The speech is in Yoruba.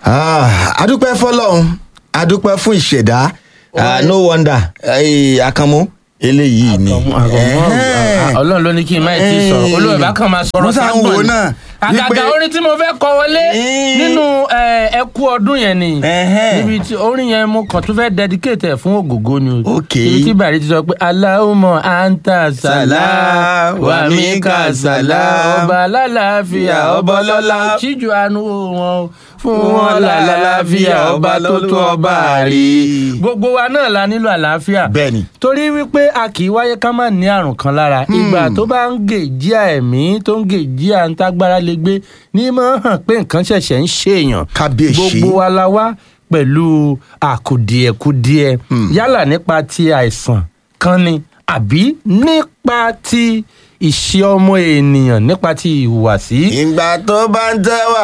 Ah, adúpẹ́ fọlọ́run adúpẹ́ fún ìṣẹ̀dá Ah, no wonder eh, akamu eléyìí ni. Ẹ̀hẹ́n. ọlọ́run ló ní kí n má tí ì sọ̀rọ̀ olóòwe bá kàn máa sọ̀rọ̀ Mo sá ń wò ságbọ̀n náà, ni àgàgà wípé- orin tí mo fẹ́ kọ wọlé Ẹ̀ẹ́n. nínú eh, ẹkú ọdún yẹn ni Ẹ̀hẹ́n. níbi tí orin yẹn mo kàn tún fẹ́ dedicate ẹ̀ fún ògògó ni o Ok. ibi tí bàrí ti sọ pé aláwùmọ̀ anta sàlá wàmíkà sàlá ọba alálàáfíà ọba ọlọ́lá ṣíjú àánú wọn fún wọn lálàáfíà ọba tó tó ọba rí gbogbo wa náà la nílò àlàáfíà Bẹ́ẹ̀ni. torí wípé a kì í wáyé ká má ní àrùn kan lára ìgbà tó bá ń gèjì ẹ̀mí tó ń gèjì à ń tágbára lè gbé ní mọ̀ hàn pé nǹkan ṣẹ̀ṣẹ̀ ń ṣèèyàn Kábíyèsí. gbogbo wa la wá pẹ̀lú àkùdìẹ̀kudiẹ yálà nípa ti àìsàn kan ni àbí nípa ti ìṣe ọmọ ènìyàn nípa ti ìhùwàsí. ìgbà tó bá ń tẹ́wà